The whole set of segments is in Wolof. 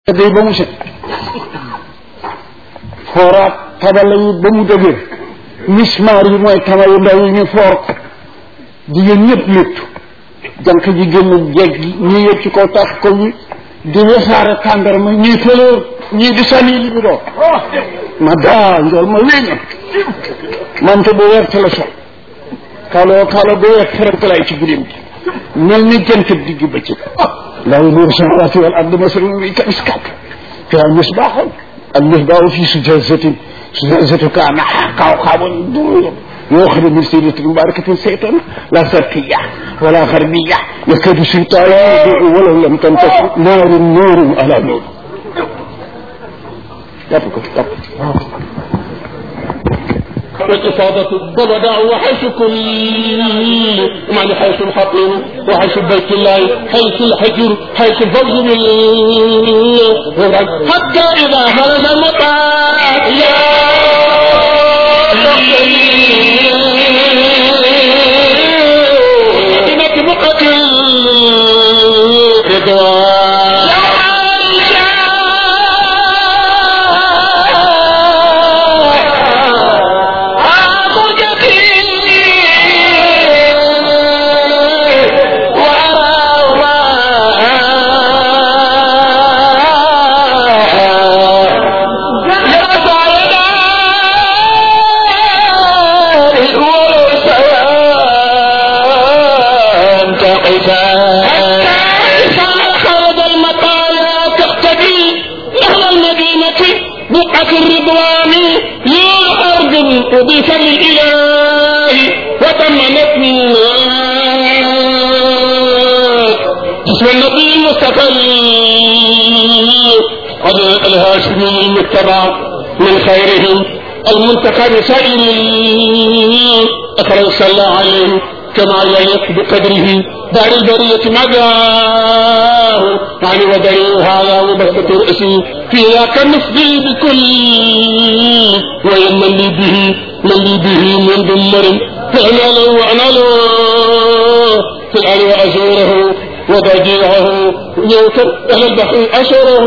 day ba mu set fooraat tabala yi ba mu dëgër mismaar yi mooy tama yu ndaw yi ñu foor ko jigéen ñëpp léttu jànq ji génn jeeg gi ñii yëpp ci kaw tax ko ñi di wesaare tàndarma ñii fëlóor ñii di sànni li bi doo ma daa njool ma wéña mante bu wert la sol kaaloo kaalo bu wert ferankalay ci guddim gi mel ni jant digg bëccëg laa yunuuru samaawaati wal ardi masalun nuurihi kamiskaat fiihaa misbaahun al-misbaahu fii zujaajatin zujaajatu ka'annahaa kawkabun durriyun يؤخذ من سيرة مباركة سيطان لا شرقية ولا غربية يكاد الشيطان يضيء ولو لم تنتصر نار نور على نور يبقى والإفاضة والوداع وحيث كل معنى حيث الحقيم وحيث بيت الله حيث الحجر حيث الفوز بالغرب حتى إذا هرب المطاع يا مدينة بقعة الرضوان الرضوان يا أرض أضيف للإله وتمنت بسم النبي المصطفى قد الهاشمي المتبع من خيرهم المنتقى بسائر أكرم صلى الله عليه كما يليق بقدره دار البرية مداه يعني ودري هذا وبسطة رأسي في ذاك النفضي بكل ويمن لي به من لي به من دمر فأنا له وأنا له في الأرض وأزوره وضجيعه يوتر أهل البحر أشره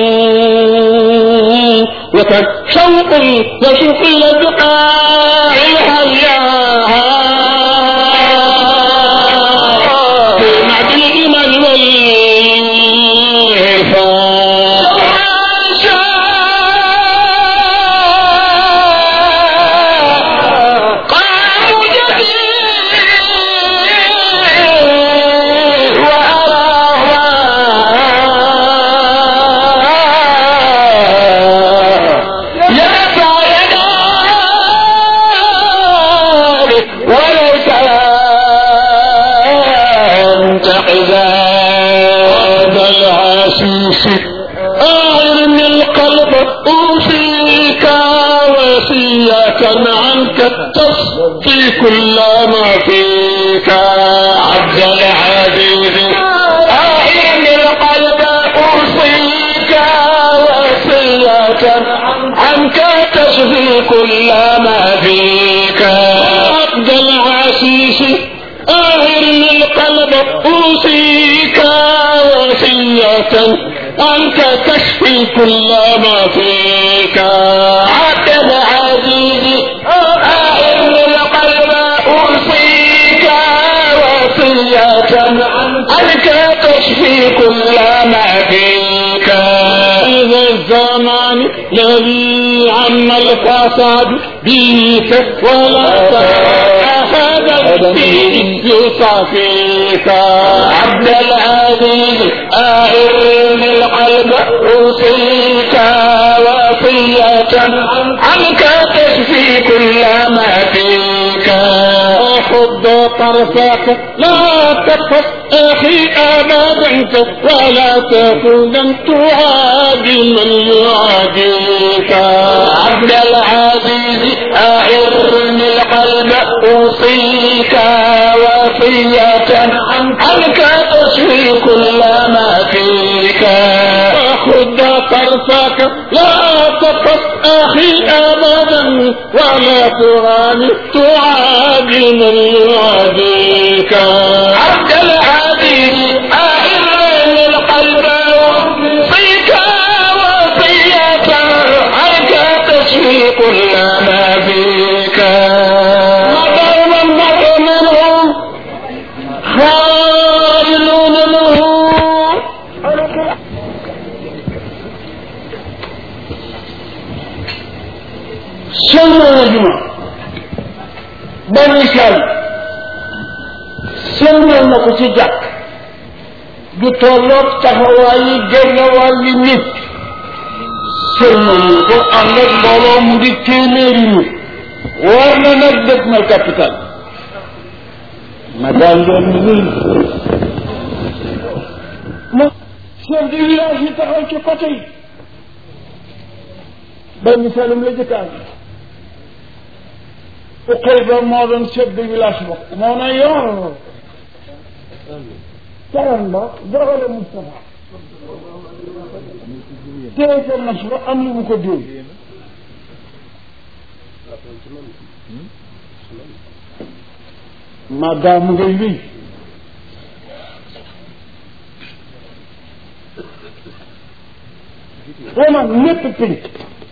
وكان شوق يشوق إلى البقاع الحياه تصفي كل ما فيك عبد العزيز أعين القلب أوصيك وصية عنك تشفي كل ما فيك عبد العزيز أعين القلب أوصيك وصية عنك تشفي كل ما فيك عبد العزيز عنك تشفي كل ما فيك إذا الزمان الذي عم الفساد به ولا هذا فيه يصافيك عبد العزيز أعرني القلب أوصيك وصية عنك تشفي كل ما فيك خذ طرفك لا تقف أخي أبدا ولا تكن تعادي من يعاديك عبد العزيز أعرني القلب أوصيك وصية عنك تشفي كل ما فيك خذ طرفك لا تقف أخي أبدا ولا تغاني تعادي من يعاديك عبد العزيز أعرني القلب فيك كل ما فيك مدام المرء منهم خائلون منه sëlmal na juma bani sal sëlmal na ko ci jàkk du tolloog taxawaay yi génn wàlli nit sëlmal na ko ànd ak mbooloo mu di téeméeri nit war na nag dëkk mal capital ma daal doon ni ma chef de village yi taxaw ci côté yi benn salum la jëkkaan uqay ba moo doon chef de village ba moo na yor caran ba joxale Moustapha téye ko nas ba am lu mu ko déw maadaam ngay wéy waman lépp pénc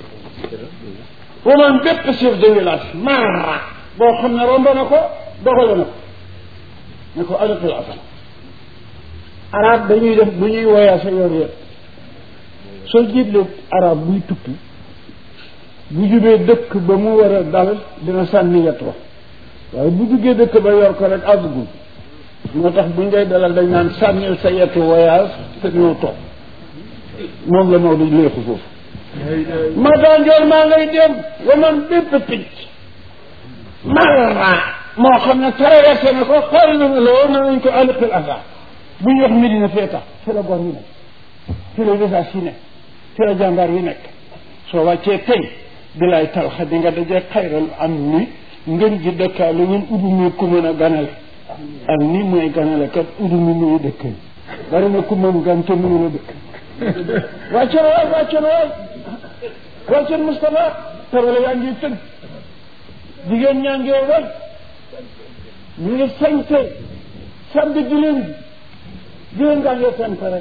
waman bépp chef de village maara boo xam ne romb na ko doxale na ko ne ko aliqil asal arab dañuy def bu ñuy voyage yoon yëpp soo jiitlee arab buy tukki bu jubee dëkk ba mu war a dal dina sànni yet wa waaye bu duggee dëkk ba yor ko rek àggugul moo tax bu ngay dalal dañ naan sànnil sa yetu voyage te ñëw toog moom la Maodo léexu foofu ma daanjool maa ngay dem wa man bépp picc marra moo xam ne traversé na ko xool na la woon nañ ko aliqil asa bu ñu wax Medina fee tax fi la gor yi nekk fi la visage yi nekk fi la jàmbaar yi nekk soo wàccee tey bilaay talxa di nga dajee xayral am ni ngën ji dëkkaale ñun udu mi ku mën a ganale am ni mooy ganale kat udu mi muy dëkk bari na ku mën gan te mënu la dëkk wàccoon waay wàccoon waay wàccoon Moustapha tabale yaa ngi tëgg jigéen ñaa ngi way ñu ngi sañte samedi dileen bi jigéen ngaa ngi sant rek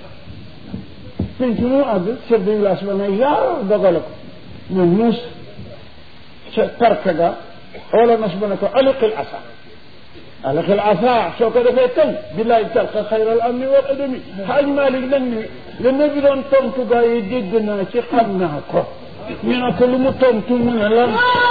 penc mu àgg chef de village ba ne yaa dogale ko ñu muus ca parke ga wala nas ba ne ko aliqil asa aliqil asa soo ko defee tey billaay talqa xayral amni wal adami xaaj Malik nag ni le ne bi doon tontu gaa yi dégg naa ci xam naa ko ñu ne ko lu mu tontu mu ne lan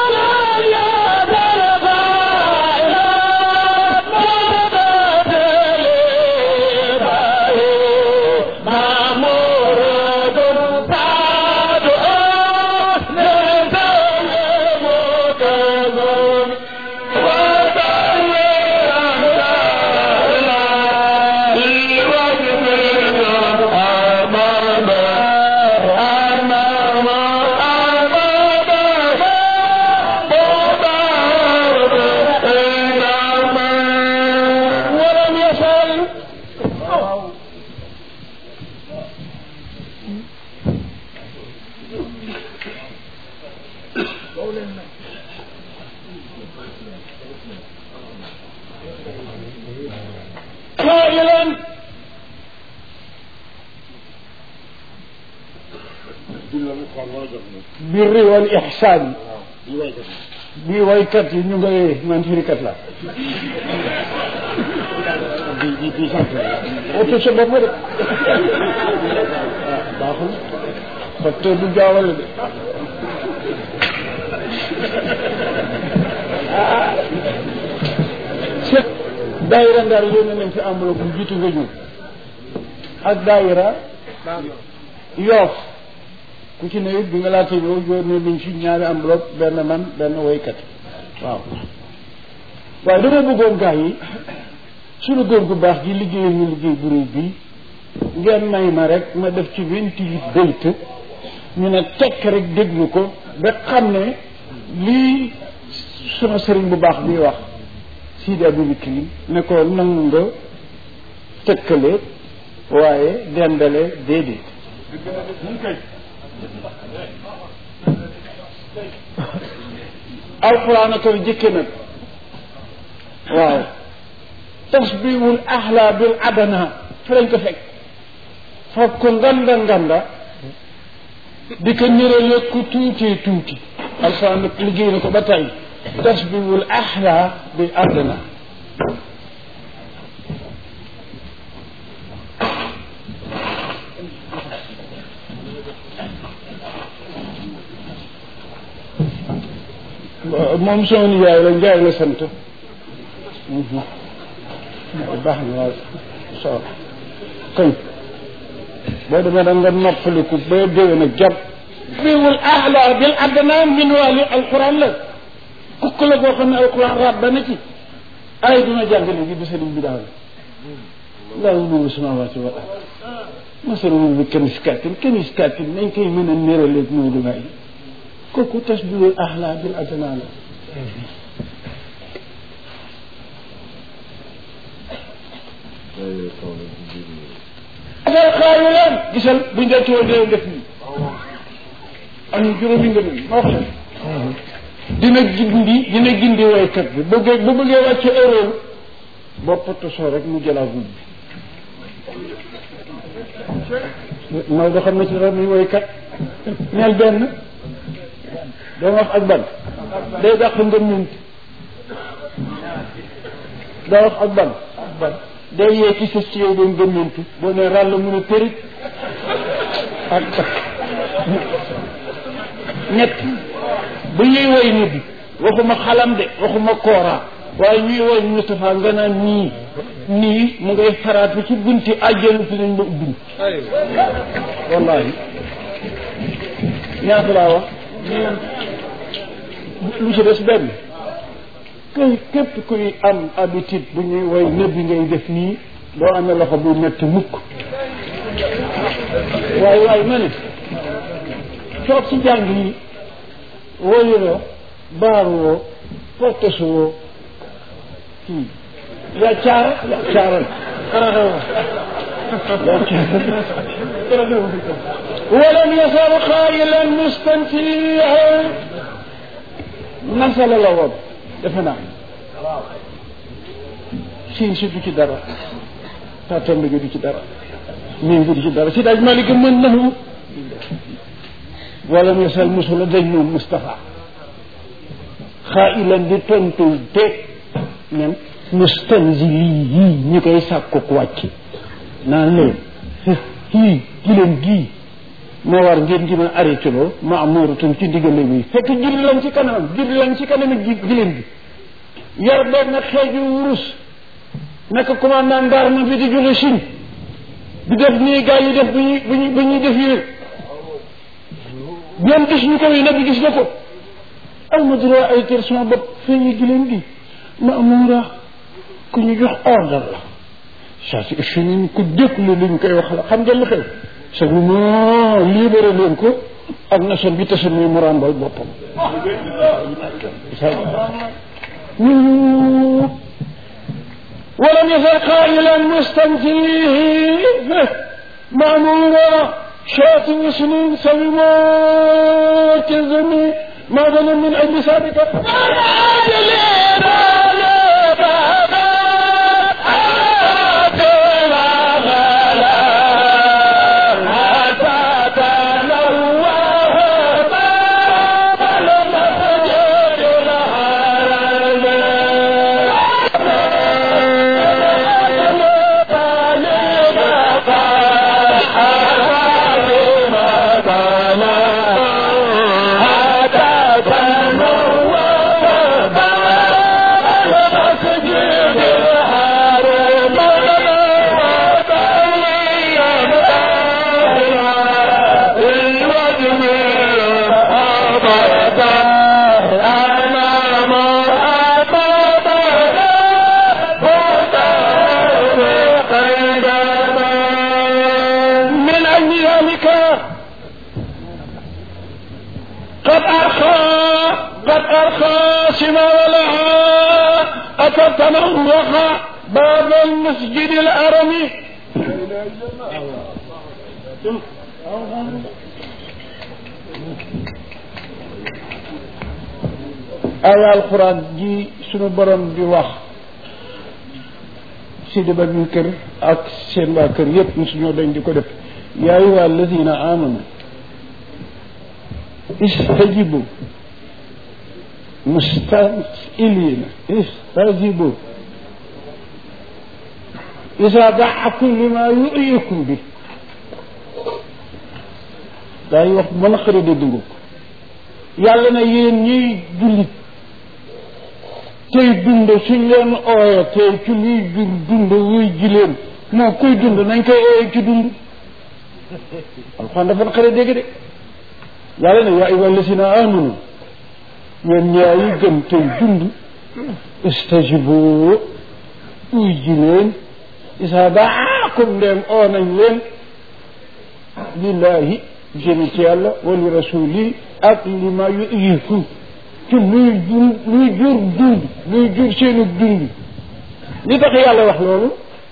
ولم يفعل قائلا birri wal ihsaan bii waykat yi ñu ngay man firikat la di di di sant oto sa bopp de baaxul facteur du jaawale de set daayira ndar yónnee nañ fi enveloppe bu jiitu nga ñëw ak daayira yoof ku ci ne it bi nga laata ñëw yónnee nañ fi ñaari enveloppe benn man benn woykat waaw waaye dama bëggoon gaa yi suñu góor gu baax gi liggéeyal ñu liggéey bu réy bii ngeen may ma rek ma def ci vingt-huit bayt ñu ne tekk rek déglu ko ba xam ne lii suma sëriñ bu baax bi wax Sidi Abubakar ne ko nangu nga tëkkale waaye dendale déedéet alquran a koy jëkke nag waaw tasbihul ahla bil adana fi lañ ko fekk foog ko nganda nganda di ko nirale ku tuutee tuuti alxuraan nag liggéey na ko ba tey tasbihul ahla bi àddina moom sama nijaay la njaay la sant baax na waaw so kañ boo demee da nga noppaliku ba déwén a jàpp biwul ahla bil adna min wali alquran la kukk la boo xam ne alquran raab na ci ay dina jàng léegi bi sëriñ bi daal laa nuru samawati wal ard masalu bi kamiskaatin kamiskaatin nañ koy mën a néraleeg Maodo Baye kooku tasbihul ahla bil adna la affaire xaayu leen gisal buñ dee tuwoon dee def nii am na juróomi nga nii ma wax la dina gindi dina gindi waykat bi bëggee bu bëggee wàcce erreur bopp tosoo rek mu jëlaa guub bi Maodo xam na ci dara muy waykat ñeel benn doo wax ak ban day dàq nga ñunt doo wax ak ban day yee ci sa ci yow doon gëmmantu boo ne ràll mu ne përit ak ñett bu ñuy woy nit bi waxuma xalam de waxuma kooraa waaye ñuy woy Moustapha nga naan nii nii mu ngay faraatu ci bunti àjjana fi nañ la ubbi wallahi ñaata laa wax lu ci des benn kay képp kuy am habitude bu ñuy woy nëbbi ngay def nii doo amee loxo bu metti mukk waaye waaye ma ne toog ci jàng yi woyuloo baaruwoo portesuwoo kii yaa caara yaa caaral ولم يزل قائلا مستنفيا nasala la woon defe naa siin si du ci dara tatombe gi du ci dara miin gi du ci dara si daaj Malick mën nahu wala misal musula dañ moom Moustapha xaa'ilan di tontu te ñan mustanzili yii ñi koy sàkku wàcc naan leen kii gileen gii moo war ngeen di ma arrêté loo ma amuuratum ci diggale bi fekk jibli lañ ci kanamam jibli lañ ci kanam gi gileen bi yor benn xeeju wurus nekk commandant ndarma bi di jóge Chine di def nii gars yi def bu ñuy bu ñuy bu ñuy def yéen ñoom gis ñu ko yi nag gis na ko aw ma droit ay ter sama bopp feeñu gileen gi ma amuura ku ñu jox ordre la ça c'est fini ku déglu li ñu koy wax la xam ngeen lu xew c'est vraiment libéré leen ko ak nation bi tase muy mu ràmbal boppam ولم يزل قائلا مستنفيه مأمورا شاة سنين سلمى كزمي ما ظن من أجل سابقة من أجل ذلك قد أرخى قد أرخى سما ولها أتتنوخ باب المسجد الأرمي aya alquran ji sunu borom di wax sidi ba ñu kër ak seen waa kër yépp mosuñoo dañ di ko def yaa ayuha alladina amanu istajibu mustamilina istajibu isa daakum lima yuyikum bi daa yi wax mën a xëri de dungu yàlla na yéen ñuy jullit tey dund suñ leen ooye tey ci luy jur dund wuy ji leen moo kuy dund nañ koy ooye ci dund alxuraan dafa xëri dégg de yàlla ne yaa ayyuha alladina amanu yéen ñaa yi gëm tey dund istajibu uy ji leen isa daakum ndeem oo nañ leen lillahi jëmi ci yàlla wa li rasuli ak li ma yuyiku ci luy jur luy jur dund luy jur seenu dund li tax yàlla wax loolu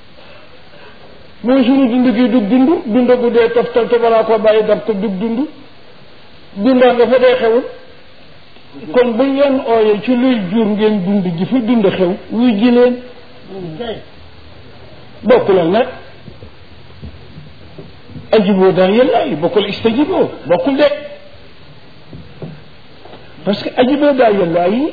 mooy suñu dund gi dug dund dund bu dee toftal te balaa ko bàyyi dab te dug dund dundaa nga fa dee xewul kon buñ leen ooyee ci luy jur ngeen dund ji fi dund xew wuy ji leen bokkul ak nag ajiboo daal yàlla yi bokkul istajiboo bokkul de parce que ajiboo daal yàlla yi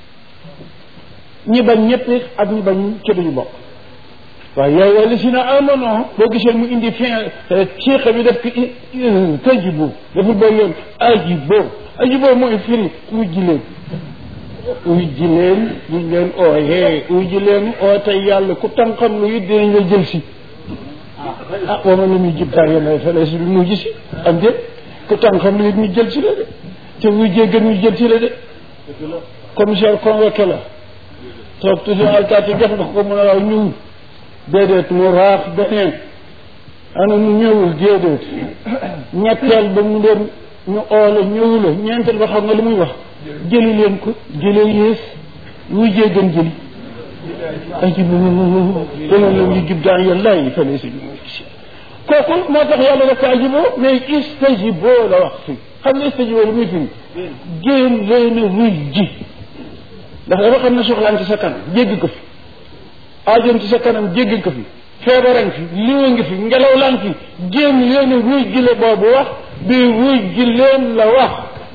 ñi bañ ñëpp ak ñi bañ ci duñu bokk waaye yaay wala si na amono boo gisee mu indi fin ceexa bi def ko tajibu dafa boo yoon ajiboo ajiboo mooy firi wujji leen wujji leen buñ leen ooyee wujji leen oo tey yàlla ku tam xam lu it dinañ la jël si ah wa man lam yujib daa'iya llaahi falaysa bi mu'jiz am déet ku tam xam lu it ñu jël si la de te wujjee gën ñu jël si la de commissaire convoqué la toog toujours alkaati jox nga ko mën a waaw ñëwul déedéet mu raax beneen ana mu ñëwul déedéet ñetteel ba mu leen ñu oole ñëwula ñeenteel ba xam nga lu muy wax jëli leen ko jëlee yées wujjee gën jëli ajibu konoon la ñu jib daan yàlla yi fa laysa bi mu'jiz kooku moo tax yàlla daf ko ajiboo mais istajiboo la wax fii xam nga istajiboo lu muy firi génn leen a wuy ji ndax dafa xam ne soxlaan ci sa kanam jéggi ko fi aajoon ci sa kanam jéggi ko fi feebaran fi liwa ngi fi ngelaw laan fi génn leen a wuy ji la boobu wax bi wuy ji leen la wax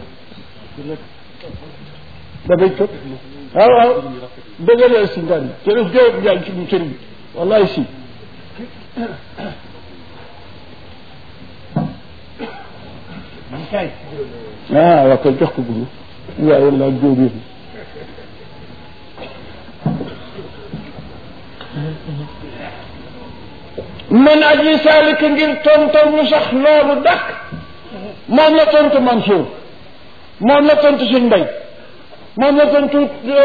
da bay ko waaw waaw dëggaleel si ngan jërëf jawab jaay ci mu sëriñ wallahi si ah waa koy jox ko guru waaye laa jóobir man aji saalika ngir tontom lu sax loolu dakk moom la tontu Mansour moom la tontu suñ mbay moom la tontu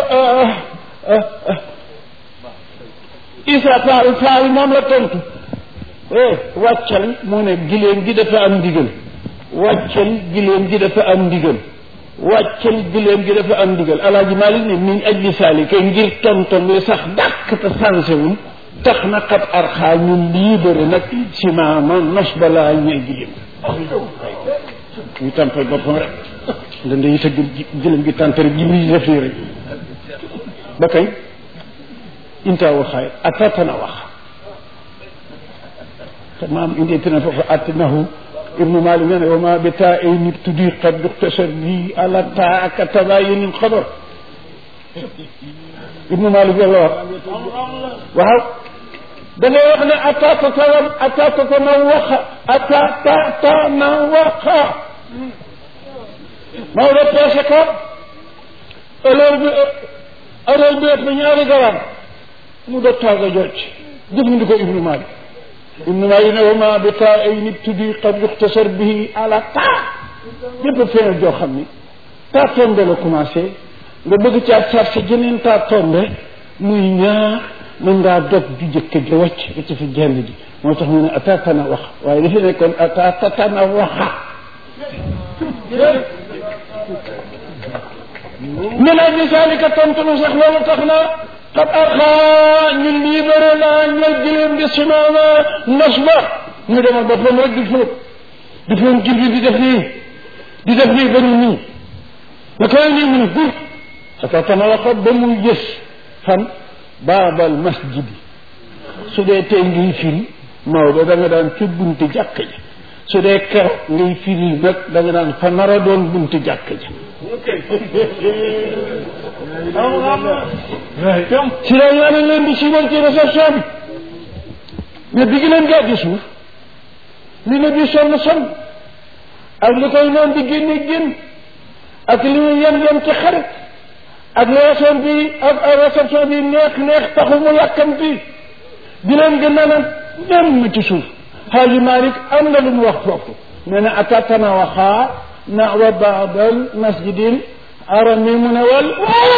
Isa Faal Faal moom la tontu eh wàccal mu ne giléem gi dafa am ndigal wàccal giléem gi dafa am ndigal wàccal giléem gi dafa am ndigal alaaji Maalik ne min ajli saalika ngir tontom li sax dàkk te sansewul tax na xat arxaa ñu libéré nag si maama nos balaa ñeel giléem ñu tàmpal boppam rek nda nda yi tëgg giléem gi tàntare ji muy def nii rek ba kay inta waxaay atatana wax te maam indeetina foofu attinahu ibnu malik nee na wa ma bi taa ay nit tuddi qad duxtasar bi ala taa aka tabayunin xabar ibnu malik loolu la wax waaw da ngay wax ne atatatawam atatatana waxa atatatana waxa Maodo peese ko heure bi heure bi ëpp ñaari garam mu dog taaga jocc jëfandikoo ibnu malik ibnu malik ne wama bi taa ay nit tuddi qad yuxtasar bihi ala taa yëpp feeñal joo xam ni taa tombe la commencé nga bëgg caa sarse jeneen taa tombe muy ñaar mën ngaa dog ju jëkk ja wàcc ba ci fi genn ji moo tax mu ne atatana wax waaye dafa nekkoon atatatana waxa min ajli zalika tontu nu sax loolu tax na qad arxaa ñu libéré naa ñel giléem di simaama nos ba ñu demal boppam rek di fóot di fóot jir bi di def nii di def nii ba ñu nii na koy nii mu ne gur atatana waxa ba mu gës fan baabal masjidi su dee tey ngiy firi Maodo da nga daan ca bunti jàkk ji su dee keroog ngay firi nag da nga naan fa nar a doon bunti jàkk ja si la ñu ne leen di siiwal ci réception bi mais bi gi leen gaa di suuf li ne bi sonn sonn ak li koy noon di génne génn ak li muy yem yem ci xarit ak réception bi ak réception bi neex neex taxu mu yàkkamti di leen gën a naan dem ma ci suuf xaaji Malik am na lu mu wax foofu nee na atatana waxaa nawa baadal masjidil arami mu ne wal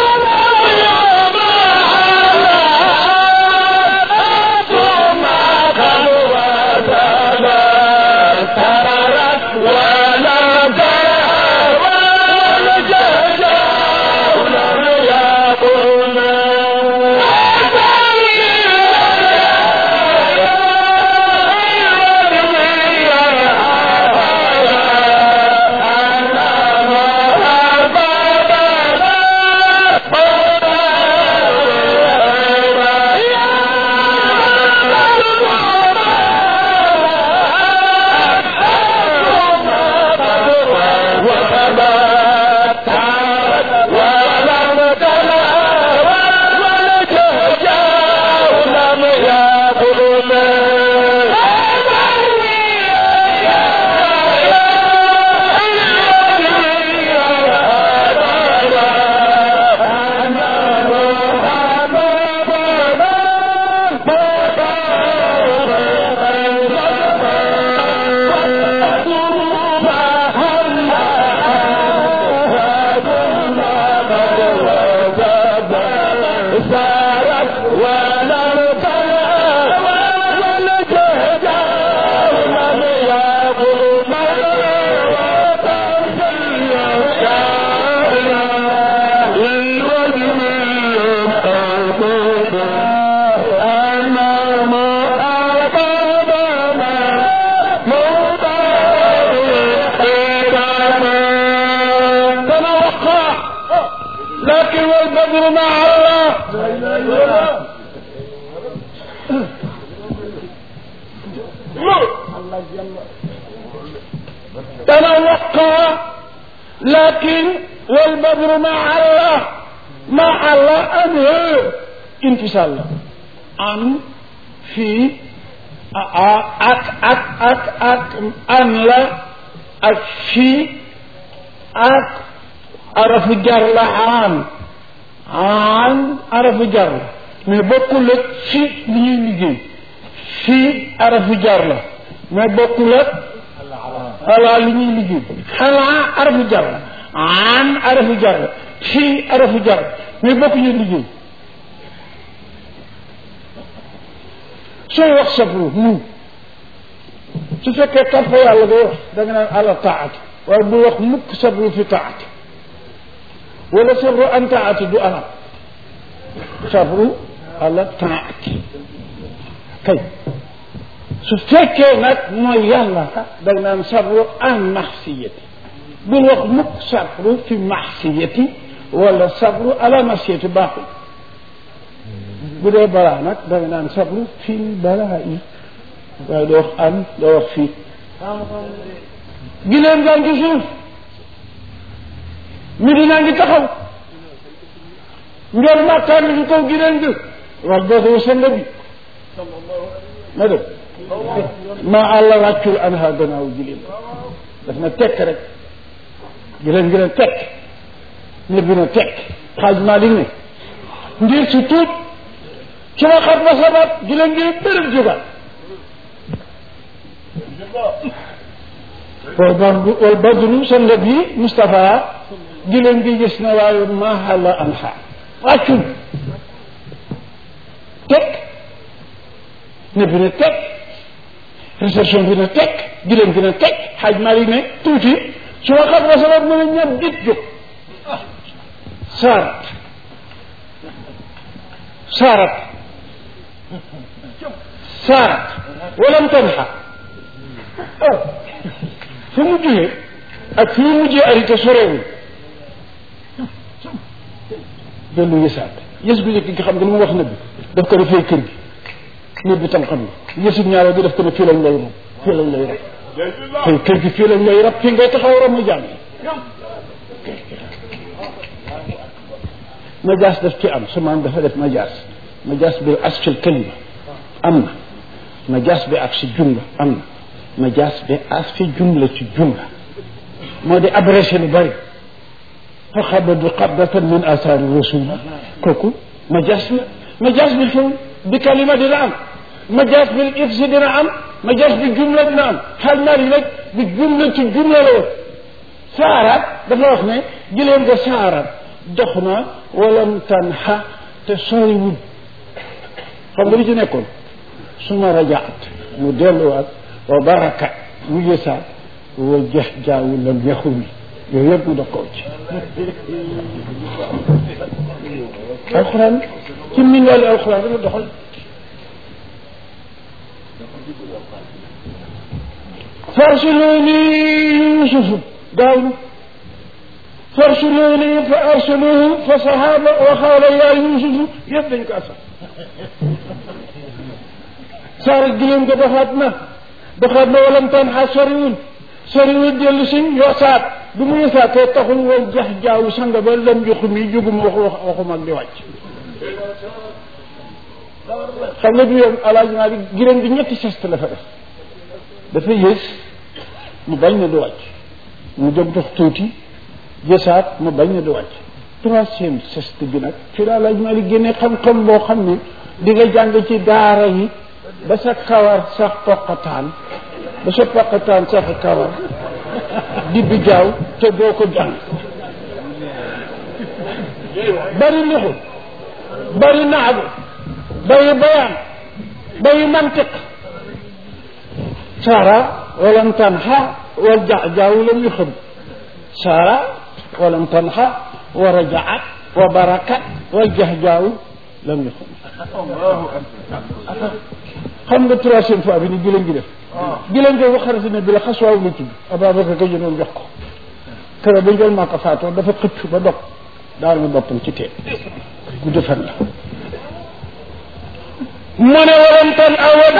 لكن والبدر مع الله تنوقع لكن والبدر مع الله مع الله أنه انفصال عن في أك أك أك أك أن لا أك في أك arafu jar la aan aan arafu jar la mais bokkul ak fi li ñuy liggéey fii arafu jar la mais bokkul ak ala li ñuy liggéey xalaa arafu jar la aan arafu jar la fii arafu jar la mais bokkuñu liggéey sooy wax sabru muñ su fekkee topp yàlla ngay wax da nga naan ala taati waaye bu wax mukk sabru fi taati wala sabru an taati du arab sabru ala taati kay su fekkee nag mooy yàlla ka dag naan sabru an maxsiyati bul wax mukk sabru fi maxsiyati wala sabru ala maxsiyati baaxul bu dee balaa nag dag naan sabru fi balaa yi waaye doo wax an doo wax fii gileem gaa ngi suuf mi dinaa ngi taxaw njool màkkaan mi ngi kaw gileen gi wax dootu sënd bi ma dem ma àlla wàccul anha gannaaw gileen daf na tekk rek gileen gi ne tekk nit bi ne tekk xaaj maa di ne ngir si tuut ci la xat ba sabat gileen gi ne bërëb jógaat wal badru wal badru sënd bi Moustapha gileen gi gis na waaye mahalla anha wàccul teg ne bi ne teg réception bi ne teg gileen gi ne teg xaaj mari ne tuuti su ma xam wasalat mu ne ñam dit jóg saarat saarat saarat walam tanha fu mu jógee ak fi mu mujjee arrêté sorewul dellu yësaat yës bu njëkk nga xam nga lu mu wax nëbbi daf ko defee kër gi nëbbi tam xam nga yësub ñaareel bi daf ko ne fii lañ lay moom fii lañ lay rek xëy kër gi fii lañ lay rab fii ngay taxaw ram mu jàng majaas daf ci am su maam dafa def majaas majaas bi asfil kalima am na majaas bi ak si jumla am na majaas bi as fi jumla ci jumla moo di abrégé lu bëri fa xabadu qabdatan min asaari rasul kooku majaas la majaas bi foofu bi kalima dina am majaas bi ifsi dina am majaas bi jumla dina am xal naar yi nag bi jumla ci jumla la woon saaraat dafa wax ne jëleen nga saaraat dox na walam tanxa te soriwul xam nga li ci nekkoon suma rajaat mu delluwaat wa baraka mu yësaat wa jeex jaawu lam yaxumi yooyu yëpp mu dox ko ci alxuraan ci min wàllu alxuraan dama doxal farsiluni yusufu gaaw na farsiluni fa arsaluhu fa sahaba wa xaala yaa yusufu yëpp dañ ko asal saara giléem ko doxaat na doxaat na walam tan xa soriwul soriwul dellu si yosaat bu mu yosaatee taxul woon jax jaawu sanga ba lam joxu mi jóguma wax wax waxuma ak di wàcc xam nga du yoon alaaji maa bi giléem bi ñetti sest la fa def dafa yées mu bañ na du wàcc mu jóg dox tuuti jësaat mu bañ na du wàcc troisième sest bi nag fi la alaaji maa bi génne xam-xam boo xam ne di nga jàng ci daara yi ba sa kawar sax poqataan ba sa poqataan sax kawar di bi jaaw te doo ko jàng bari lixu bari naabu bari bayaan bari mantiq saara walam tanxa wal jajaaw lam yu xam saara walam tanxa wa rajaat wa barakat wal jahjaaw lam yu xam xam nga troisième fois bi ni gileen gi def gileen gi waxarati ne bi la xaswaaw la tudd Ababacar ka jënoon jox ko kër ba njël maa ko faatoo dafa xëcc ba dog daal na boppam ci teen gudd fan la mu ne waram tan awad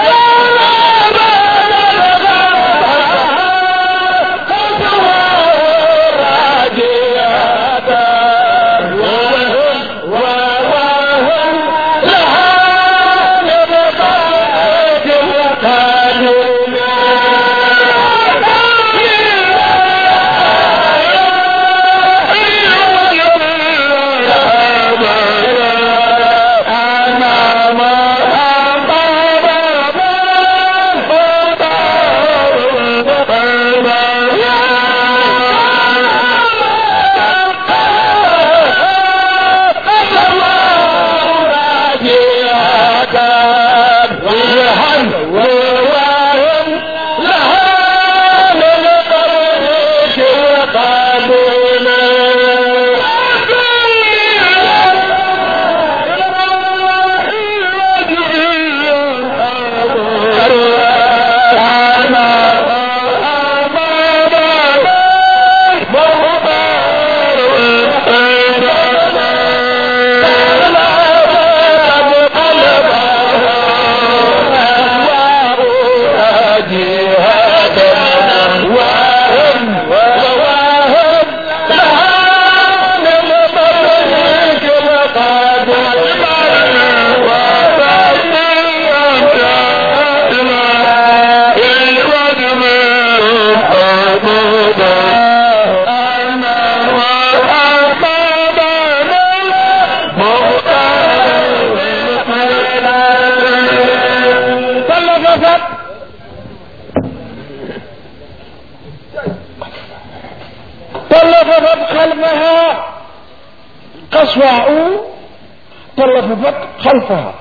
قصواء تلففت خلفها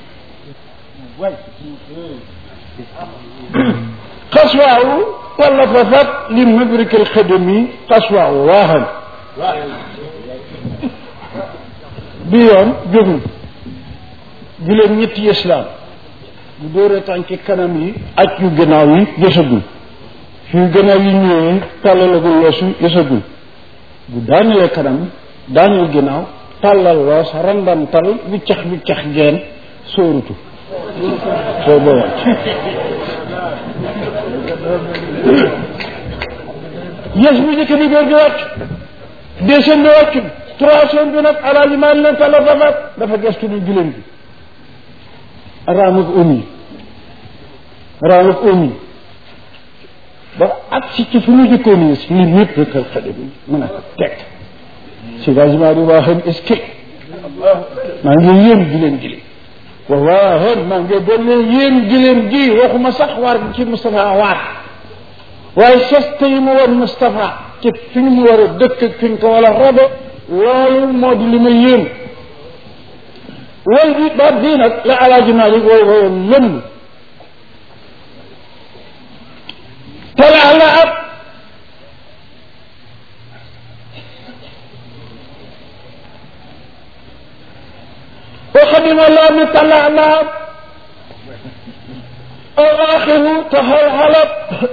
قصواء تلففت لمدرك الخدمي قصواء واهن بيوم جبن juleen ñetti islam bu dóoree tànki kanam yi aj yu gannaaw yi yësagul fi yu gannaaw yi ñëwee tàllalagul loosu yësagul bu daanelee kanam daaneel ginnaaw tàllal loos randamtal wiccax wiccax geen sóorutu soo ba wàcc yées bu njëkk bi góor gi wàcc deuxième bi wàcc troisième bi nag alaaji maa leen tala dafa dafa gestu ni giléem gi raamuk umi raamuk umi ba ak si ci fu mu jëkkoon yi si li ñëpp rëkkal xale bi mën a ko teg si gagement bi waa xam est-ce que maa ngi yéem giléem gi wallahi maa ngi doon yéem giléem gi waxuma sax waar gi ci Moustapha waar waaye seste yi mu woon Moustapha ci fi mu war a dëkk fi ñu ko war a robe loolu moo di li ma yéem way bi baat bii nag la alaaji Malik wooy woyoon lëmm talaa la ab وخدم الله من طلع نار أو آخره تهل حلب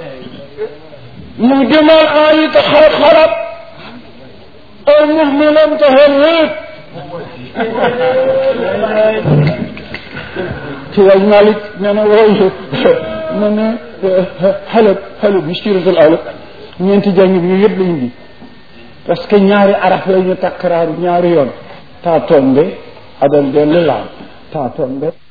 مهدم الآي تخل خرب أو مهملا تهل هيك سيد مالك نانا ويه نانا حلب حلب مشكلة الأولى ñeenti jàng bi yëpp lañ di parce que ñaari araf la ñu takkaraaru ñaari yoon taa tombe adal dellu laam taa tombe